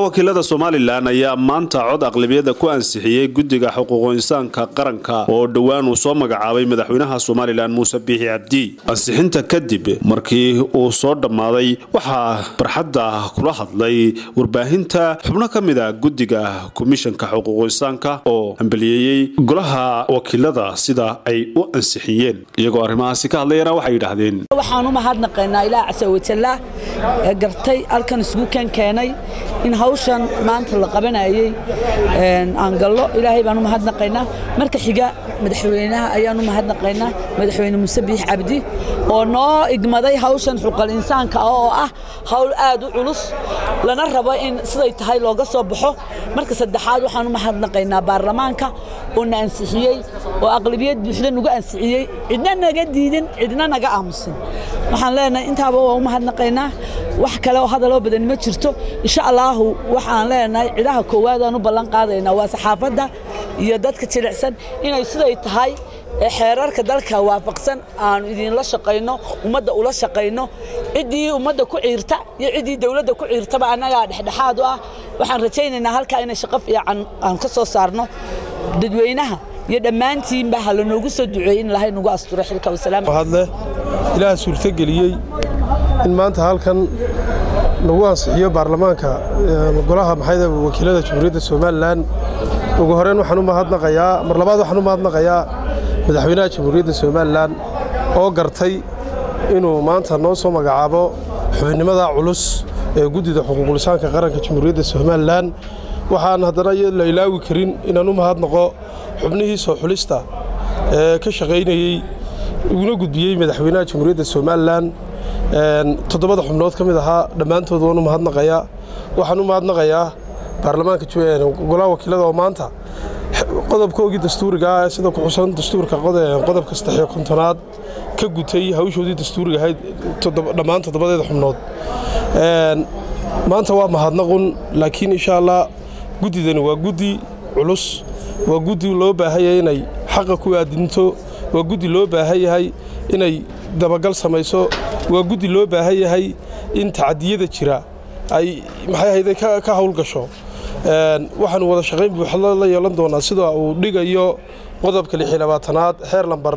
wakiilada somalilan ayaa maanta cod aqlabiyada ku ansixiyey guddiga xuquuqu insaanka qaranka oo dhowaan uu soo magacaabay madaxweynaha somalilan muuse biixi cabdi ansixinta kadib markii uu soo dhammaaday waxaa barxadda kula hadlay warbaahinta xubno ka mid a guddiga komishanka xuquuqu insaanka oo hambaliyeeyey golaha wakiilada sida ay u ansixiyeen iyagoo arrimahaasi ka hadlayana waxay yidhaahdeen waxaan u mahadnaqaynaa ilaa casawajalla ee gartay halkan isugu kan keenay in hawshan maanta la qabanayey aan gallo ilaahay baan u mahadnaqaynaa marka xiga madaxweynaha ayaan u mahadnaqaynaa madaxweyne muuse biix cabdi oo noo igmaday hawshan xuqal insaanka ah oo ah hawl aad u culus lana rabo in siday tahay looga soo baxo marka saddexaad waxaan u mahadnaqaynaa baarlamaanka oo na ansixiyey oo aqlabiyad buuxda nugu ansixiyey cidna naga diidin cidna naga aamusin waxaan leenahay intaaba waa u mahadnaqaynaa wax kale oo hadaloo badan ma jirto insha allaahu waxaan leenahay cidaha koowaadaan u ballan qaadaynaa waa saxaafadda iyo dadka jilicsan inay siday tahay xeerarka dalka waafaqsan aanu idinla shaqayno ummadda ula shaqayno ciddii ummadda ku ciirta iyo ciddii dawladda ku ciirtaba annagaa dhexdhexaad u ah waxaan rajaynaynaa halkaa inay shaqo fiican aan ka soo saarno dadweynaha iyo dhammaantiinba ha lanoogu soo duceeyey in ilaahay nagu asturo xilka wasalaam hadle ilaah suurtogeliyey in maanta halkan lagu ansixiyo baarlamaanka golaha maxayda wakiilada jamhuuriyadda somalilan ugu horeyn waxaan u mahadnaqayaa mar labaad waxaan u mahadnaqayaa madaxweynaha jamhuuriyadda somalilan oo gartay inuu maanta noo soo magacaabo xubinimada culus ee guddida xuquuqulisaanka qaranka jamhuuriyadda somalilan waxaan haddana la ilaawi karin inaan u mahadnaqo xubnihii soo xulista ee ka shaqaynayey uguna gudbiyey madaxweynaha jamhuuriyadda somalilan toddobada xubnood ka mid ahaa dhammaantood waan u mahadnaqayaa waxaan u mahadnaqayaa baarlamaanka golaha wakiilada oo maanta qodobkoogii dastuuriga ah sida ku xusan dastuurka qodobka saddexiyo kontonaad ka gutay hawshoodii dastuuriga ahayd dhammaan toddobadeeda xubnood maanta waa mahadnaqun laakiin insha allah guddidani waa guddi culus waa guddi loo baahan yahay inay xaqa ku aadinto waa guddi loo baahan yahay inay dabagal samayso waa guddi loo baahan yahay in tacadiyada jira ay maxay ahayde ka howlgasho waxaanu wada shaqayn buuxda la yeelan doonaa sida uu dhigayo qodobka lix iyo labaatanaad xeer lambar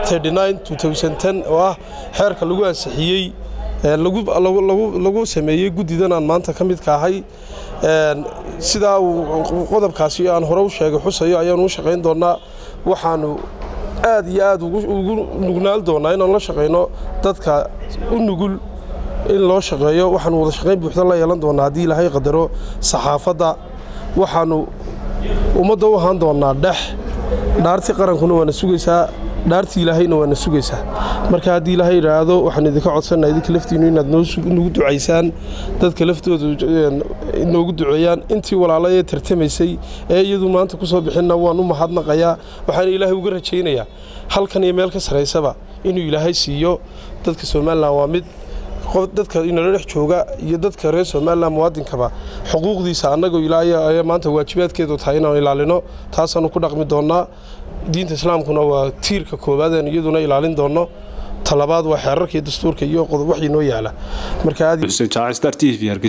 oo ah xeerka lagu ansixiyey lagu sameeyey guddidan aan maanta ka midka ahay sidaa uu qodobkaasi aan hore u sheegay xusayo ayaanu u shaqayn doonnaa waxaanu aad iyo aad ugu nugnaal doonnaa inaan la shaqayno dadka u nugul in loo shaqeeyo waxaanu wada shaqayn buuxda la yeelan doonnaa haddii ilaahay qadaro saxaafadda waxaannu ummadda u ahaan doonnaa dhex dhaartii qarankuna waana sugaysaa dhaartii ilaahayna waana sugaysaa marka haddii ilaahay idhaahdo waxaan idinka codsanaa idinka laftiinnu inaad nagu ducaysaan dadka laftooda noogu duceeyaan intii walaalayee tartamaysay ee iyadu maanta ku soo bixinna waan u mahadnaqayaa waxaana ilaahay uga rajaynayaa halkan iyo meel ka sarraysaba inuu ilaahay siiyo dadka somalilan waa mid dadka inala dhex jooga iyo dadka reer somalilan muwaadinkaba xuquuqdiisa annagoo ilaa maanta waajibaadkeedu tahay inaan ilaalino taasaannu ku dhaqmi doonnaa diinta islaamkuna waa tiirka koowaadeen iyaduna ilaalin doonno talabaad waa xeerarkii dastuurka iyo qodob waxii noo yaala marka